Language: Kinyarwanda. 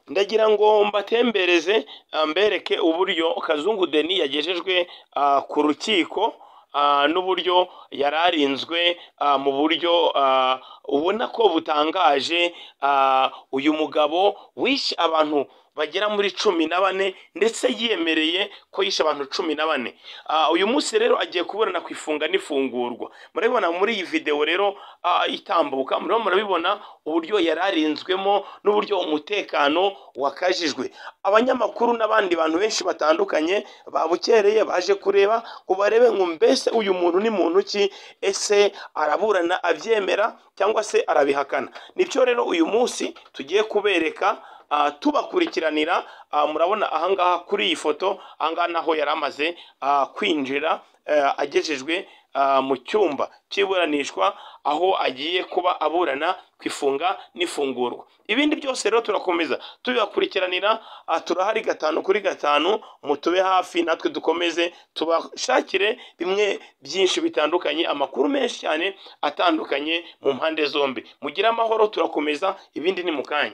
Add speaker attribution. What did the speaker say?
Speaker 1: ndagira ngo mbatembereze mbereke uburyo Kazungu Denis yagejejwe ku rukiko n'uburyo yari arinzwe mu buryo ubona ko butangaje uyu mugabo wishe abantu bagera muri cumi na bane ndetse yiyemereye ko yishe abantu cumi na bane uyu munsi rero agiye kuburana ku ifunga n'ifungurwa murabibona muri iyi videwo rero itambuka murimo murabibona uburyo yari arinzwemo n'uburyo umutekano wakajijwe abanyamakuru n'abandi bantu benshi batandukanye babukereye baje kureba ngo barebe ngo mbese uyu muntu ni muntu ki ese araburana abyemera cyangwa se arabihakana nibyo rero uyu munsi tugiye kubereka tubakurikiranira murabona ahangaha kuri iyi foto ahangaha naho yari amaze kwinjira agejejwe mu cyumba cy'iburanishwa aho agiye kuba aburana ku ifunga n'ifungurwa ibindi byose rero turakomeza tubibakurikiranira turahari gatanu kuri gatanu mutube hafi natwe dukomeze tubashakire bimwe byinshi bitandukanye amakuru menshi cyane atandukanye mu mpande zombi mugire amahoro turakomeza ibindi ni mu kanya